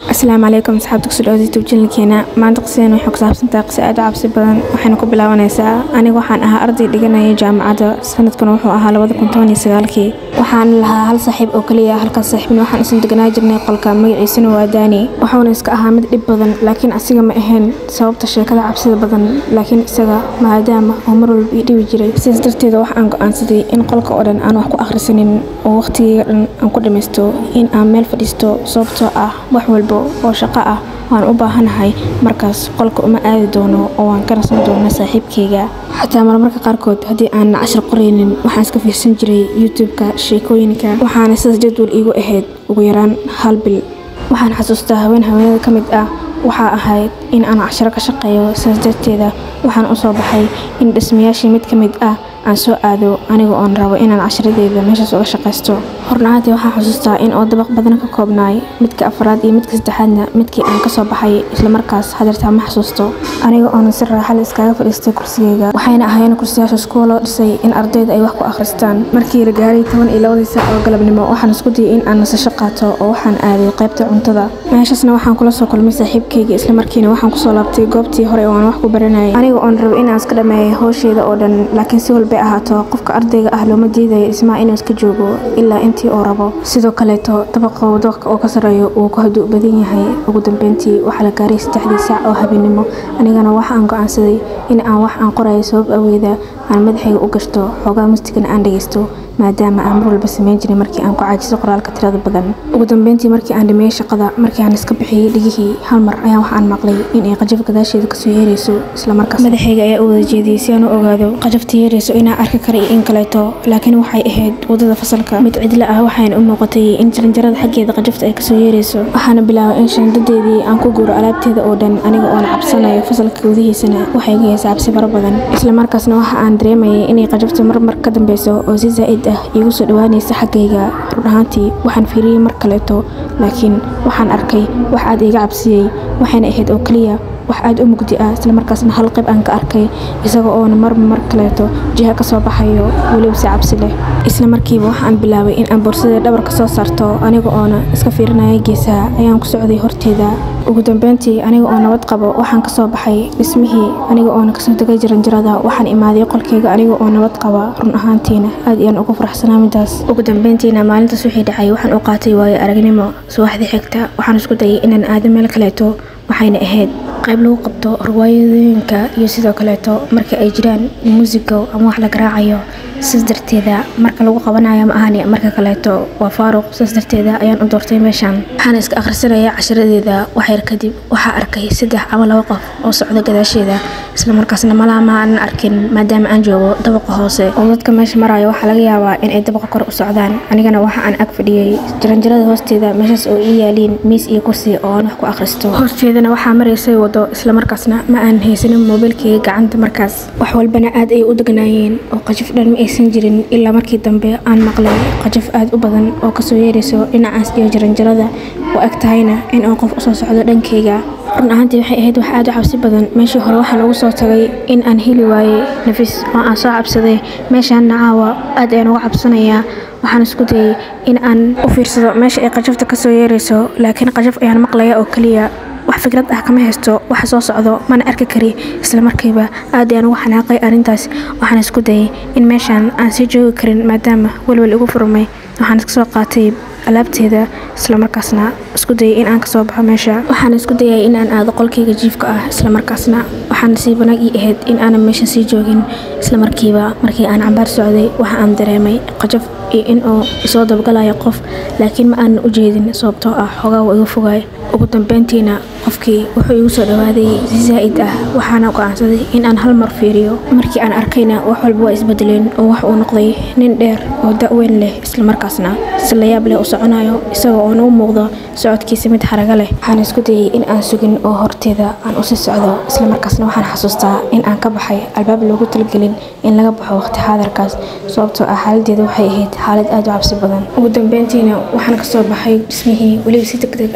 asalaamu calaykum asxaabta kusoo dhawaada youtube channelkeena maanta qisadeen waxay ku saabsantahay qiso aad u cabsi badan waxayna ku bilaabanaysaa aniga waxaan ahaa arday dhiganaya jaamacadda sanadkuna wuxuu ahaa labada kun toban iyo sagaalkii waxaan lahaa hal saaxiib oo keliya halkaas saaxiibna waxaan isla deganaa jirnay qolka magaciisana waa daani wuxuuna iska ahaa mid dhib badan laakiin asiga ma ahayn sababta sheekada cabsida badan laakiin isaga maadaama oo mar walba ii dhibi jiray sidaas darteeda wax aan go-aansaday in qolka oo dhan aan wax ku akhrisanin oo waqtigeyga dhan aan ku dhamaysto in aan meel fadhiisto sababtoo ah wax walba oo shaqo ah waan u baahanahay markaas qolka uma aadi doono oo waan ka rasan doona saaxiibkayga xataa marmarka qaarkood haddii aan cashar qoraynin waxaan iska fiirsan jiray youtube-ka sheekooyinka waxaana sidaas jadwal iigu ahayd ugu yaraan hal bil waxaan xasuustaa haween haweenada ka mid ah waxaa ahayd in aan casharo ka shaqeeyo sidaas darteeda waxaan u soo baxay in dhismayaashii mid ka mid ah aan soo aado aniga oon rabo inaan casharadeeda meeshaas uga shaqaysto hornahaantii waxaan xusuustaa in oo dabaq badan ka koobnaay midka afraad iyo midka saddexaadna midkii aan kasoo baxay islamarkaas hadeertaa ma xasuusto aniga oonan si raaxale iskaga fadhiistay kursigeyga waxayna ahayn kursiyaashaas kuwa loo dhisay in ardayda ay wax ku akhristaan markii la gaaray toban iyo labadii saac oo galabnimo waxaan isku dayay in aan nasasho qaato oo waxaan aaday qaybta cuntada meeshaasna waxaan kula soo kulmay saaxiibkayga islamarkiina waxaan kusoo laabtay goobtii hore oo aan wax ku baranayay aniga oon rabo inaan iska dhameeyay howsheeda oo dhan laakiin si walbay ahaato qofka ardayga ah looma diidayo dhismaha inuu iska joogo ilaa intii uu rabo sidoo kaleeto dabaqa wadooqa oo ka sarreeyo uu ku haduu badan yahay ugu dambeyntii waxaa la gaaray saddexdii saac oo habeenimo anigana waxa aan go-aansaday in aan wax aan qorayo sabab aweeda aan madaxayga u gashto xoogaa mustigana aan dhagaysto maadaama aan mar walba sameyn jiray markii aan ku caajiso qoraalka tirada badan ugu dambeyntii markii aan dhameeyey shaqada markii aan iska bixiyey dhigihii hal mar ayaan waxaan maqlay in ay qajaf gadaasheeda kasoo yeerayso islamarkaas madaxayga ayaa u wada jeediyey si aan u ogaado qajafta yeerayso inaan arki kara iyo in kaleeto laakiin waxay ahayd wadada fasalka mid cidla ah waxayna u muuqatay in jaranjarada xaggeeda qajafta ay kasoo yeerayso waxaana bilaabay in shandadeedii aan ku guuro alaabteeda oo dhan aniga oona cabsanayo fasalka gudihiisana waxay ga heesa cabsi fara badan islamarkaasna waxa aan dareemayay inay qajafta marmar ka dambeyso oo si zaa'id ah iigu soo dhawaanaysa xaggayga run ahaantii waxaan fiiriyey mar kaleeto laakiin waxaan arkay wax aad iiga cabsiyey waxayna ahayd oo keliya wax aad u mugdi ah islamarkaasna hal qayb aan ka arkay isaga oona marba mar kaleeto jiha ka soo baxayo weliba si cabsi leh isla markiiba waxaan bilaabay in aan boorsadee dhabar ka soo saarto aniga oona iska fiirinaya geesaha ayaan ku socday horteeda ugu dambeyntii aniga oo nabad qabo waxaan kasoo baxay dhismihii aniga oona kasoo degay jaranjarada waxaan imaaday qolkayga aniga oo nabad qaba run ahaantiina aad iyaan ugu faraxsanaa midaas ugu dambeyntiina maalintaas wixii dhacay waxaan u qaatay waayo aragnimo subaxdii xigta waxaan isku dayay inaan aado meel kaleeto waxayna ahayd qayb lagu qabto riwaayadooyinka iyo sidoo kaleeto marka ay jiraan muusigo ama wax la garaacayo sidaas darteeda marka lagu qabanayo ma ahani marka kaleeto waa faaruq sidaas darteeda ayaan u doortay meeshaan waxaana iska akhrisanaya casharadeeda waxyar kadib waxaa arkay saddex ama laba qof oo socda gadaasheeda islamarkaasna malaama aanan arkin maadaama aan joogo dabaqa hoose oo dadka meesha marayo waxaa laga yaabaa in ay dabaqa kore u socdaan anigana waxa aan ag fadhiyey jaranjarada hoosteeda meeshaas oo ii yaaliin miis iyo kursi oo aan wax ku akhristo horteedana waxaa maraysay wado islamarkaasna ma aanan haysanin moobilkayga gacanta markaas wax walbana aad ay u deganaayeen oo qajaf dhan ma aysan jirin ilaa markii dambe aan maqlay qajaf aad u badan oo kasoo yeerayso dhinacaas iyo jaranjarada oo ag tahayna in aan qof usoo socdo dhankayga run ahaantii waxay ahayd wax aad u cabsi badan meeshii hore waxaan ugu soo tagay in aan heli waayey nafis oo aan soo cabsaday meeshaanna caawa aad ayaan uga cabsanayaa waxaan isku dayay in aan u fiirsado meesha ay qajafta kasoo yeerayso laakiin qajaf ayaan maqlaya oo keliya wax fikrad ah kama haysto waxa soo socdo mana arki kari islamarkiiba aad ayaan ugu xanaaqay arrintaas waxaan isku dayay in meeshaan aan sii joogi karin maadaama welwel igu furmay waxaan iska soo qaatay alaabteeda islamarkaasna isku dayay in aan kasoo baxo meesha waxaan isku dayay in aan aado qolkayga jiifka ah islamarkaasna waxaan sii banaag ii ahayd in aanan meesha sii joogin islamarkiiba markii aan cambaar socday waxa aan dareemay qajaf iyo in uu isoo dabgalayo qof laakiin ma aanan u jeedin sababtoo ah xoogaa waa iga fogaay ugu dambeyntiina qofkii wuxuu igu soo dhawaaday si zaa'id ah waxaana go-aansaday in aan hal mar fiiriyo markii aan arkayna wax walba waa isbedeleen oo wax uu noqday nin dheer oo da-weyn leh islamarkaasna si layaab leh u soconayo isagoo oona u muuqdo socodkiisa mid xaraga leh waxaan isku dayay in aan sugin oo horteeda aan usii socdo islamarkaasna waxaan xasuustaa in aan ka baxay albaab loogu talagelin in laga baxo waqti xaadarkaas sababtoo ah xaaladeeda waxay ahayd xaalad aad u cabsi badan ugu dambeyntiina waxaan kasoo baxay dhismihii weliba si deg deg ah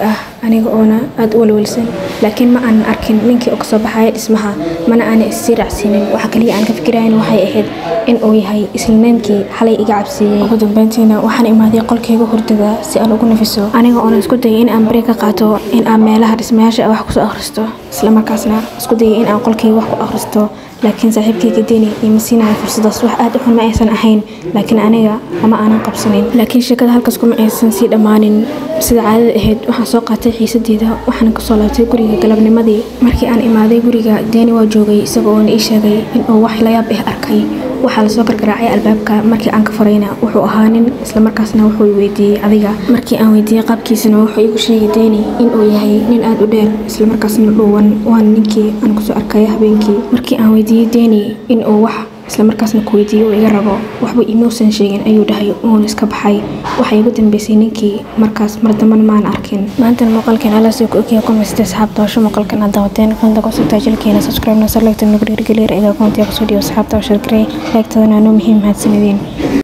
aniga oona aada u walwalsan laakiin ma aanan arkin ninkii oo kasoo baxaya dhismaha mana aanan issii raacsiinin waxa kaliya aan ka fikirayn waxay ahayd in uu yahay islineenkii xalay iga cabsiiyey ugu dambeyntiina waxaan imaaday qolkayga hurdada si aan ugu nafiso aniga oona isku dayay in aan beri ka qaato in aan meelaha dhismayaasha wax kusoo akhristo islamarkaasna isku dayay in aan qolkayga wax ku akhristo laakiin saaxiibkayga deni ima siinaya fursadaas wax aad u xun ma aysan ahayn laakiin aniga lama aanan qabsanin laakiin sheekada halkaas kuma aysan sii dhammaanin sida caadada ahayd waxaan soo qaatay xiisadeeda waxaana kasoo laabtay guriga galabnimadii markii aan imaaday guriga deeni waa joogay isaga oona ii sheegay inuu wax layaab ah arkay waxaa lasoo gargaraacay albaabka markii aan ka furayna wuxuu ahaa nin islamarkaasna wuxuu weydiiyey adiga markii aan weydiiyey qaabkiisana wuxuu igu sheegay deeni inuu yahay nin aada u dheer islamarkaasna dhuuwan waana ninkii aan kusoo arkaya habeenkii markii aan weydiiyey deeni inuu wax islamarkaasna ku weydiiyey uu iga rabo waxba imuusan sheegin ayuu dhahay uuna iska baxay waxay igu dambeysay ninkii markaas mar dambana maan arkin maantana muuqaalkeen alaasoo ku ogyahay kumaysta asxaabta hawsha muuqaalkan aad daawateen qanda kusubtaa jilkeena subscribe na sarlegta nugu dhiirigeliya ila koontiya kusoo dhiyo asxaabta hawshar garey leegtadana noo muhiim mahadsanideen